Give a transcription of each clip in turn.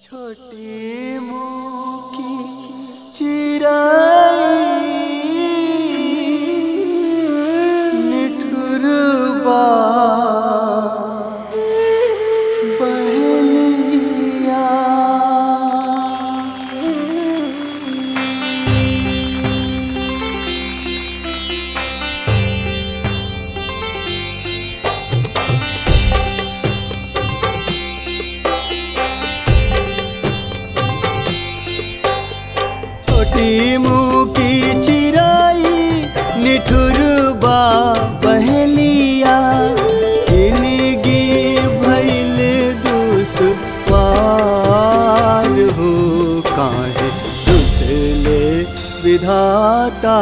छोटी मुँह की चिराई निठुरबा बहलिया छोटी मुँह की चिराई निठुरबा बहलिया जिंदगी भैल दुश्वार हो काहे दुसले विधाता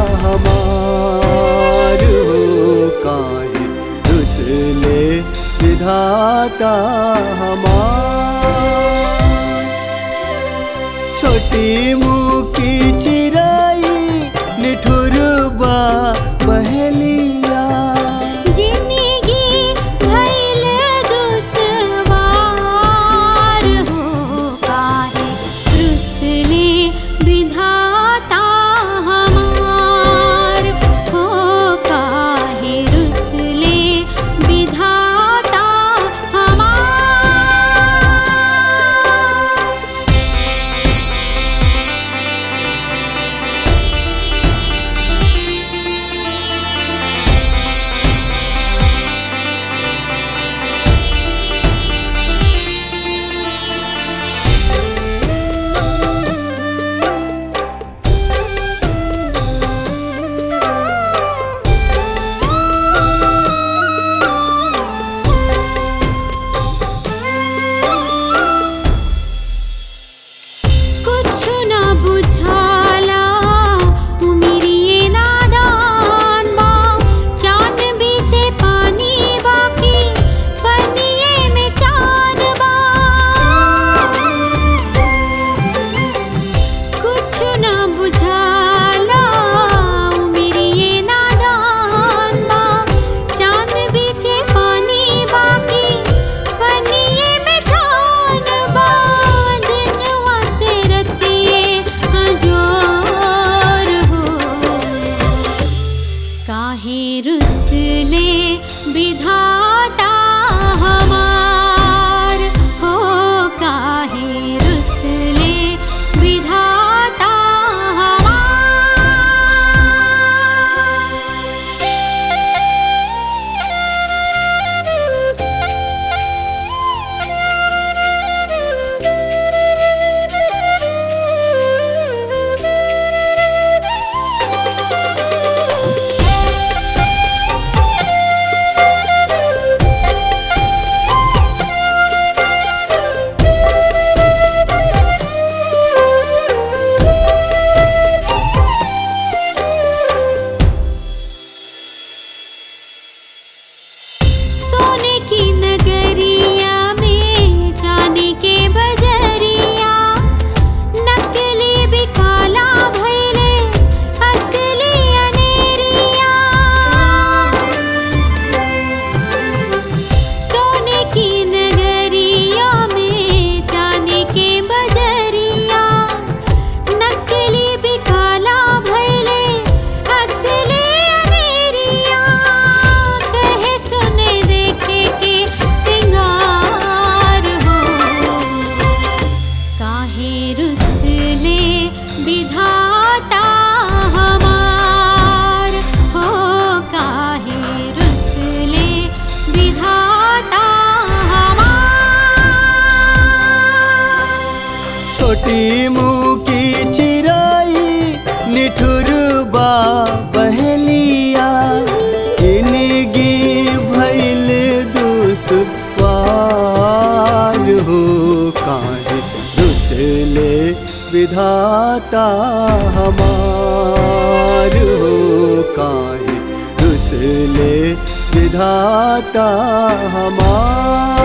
हमार हो काहे दुसले विधाता हमार छोटी मुँह की चिराई निठुरबा बहलिया जिंदगी भइल दुश्वार हो काहे रुसले विधाता हमार हो काहे रुसले विधाता हमार कुछ ना बुझाला उमिरिये नादान बा चांद बीचे पानी बाकी पनिये में चांद बा कुछ ना बुझाला उमिरिये नादान बा चांद बीचे पानी बाकी पनिये में चांद बा दिनवा से रतिये अजोर हो काहे रुसले विधाता हमार हो काहे रुसले विधाता सोने की नगरिया में जाने के बजरिया नकली भी काला भैले असली अनेरिया सोने की नगरिया में जाने के बजरिया नकली भी काला भैले असली अनेरिया कहे सुने देखे के सिंगार हो काहे रुसले विधाता हमार हो काहे रुसले विधाता हमार छोटी मुँह की चिराई निठुरबा बहलिया जिंदगी भैल दुश्वार हो काहे दुसले विधाता हमार हो काहे दुसले विधाता हमार